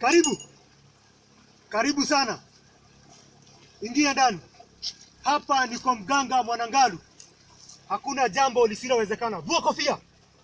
Karibu, karibu sana, ingia ndani. Hapa ni kwa mganga Mwanangalu, hakuna jambo lisilowezekana. Vua kofia.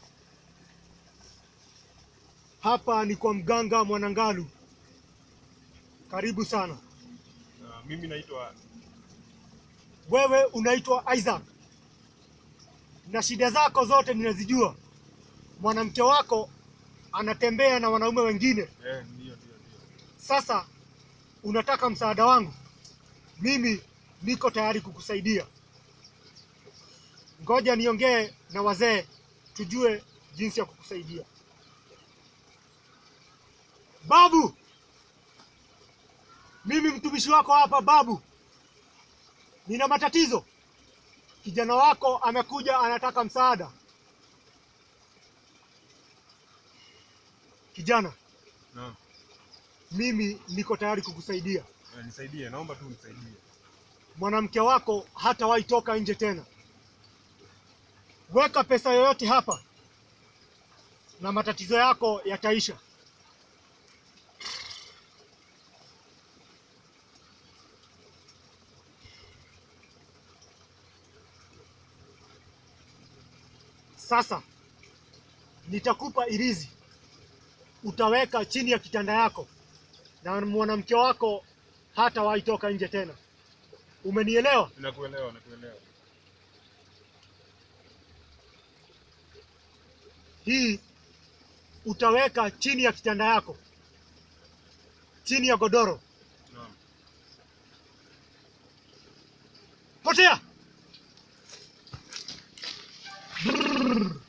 Hapa ni kwa mganga Mwanangalu, karibu sana. Uh, mimi naitwa Wewe unaitwa Isaac na shida zako zote ninazijua. Mwanamke wako anatembea na wanaume wengine. eh, ndio ndio ndio. Sasa unataka msaada wangu? Mimi niko tayari kukusaidia. Ngoja niongee na wazee tujue jinsi ya kukusaidia. Babu, mimi mtumishi wako hapa babu, nina matatizo. Kijana wako amekuja anataka msaada. Kijana, Naam. mimi niko tayari kukusaidia. Eh, nisaidie, naomba tu nisaidie. Mwanamke wako hatawahi toka nje tena. Weka pesa yoyote hapa na matatizo yako yataisha. Sasa nitakupa irizi, utaweka chini ya kitanda yako na mwanamke wako hatawahi toka nje tena. Umenielewa? Nakuelewa, nakuelewa. Hii utaweka chini ya kitanda yako, chini ya godoro. Naam. Potea! Brrr.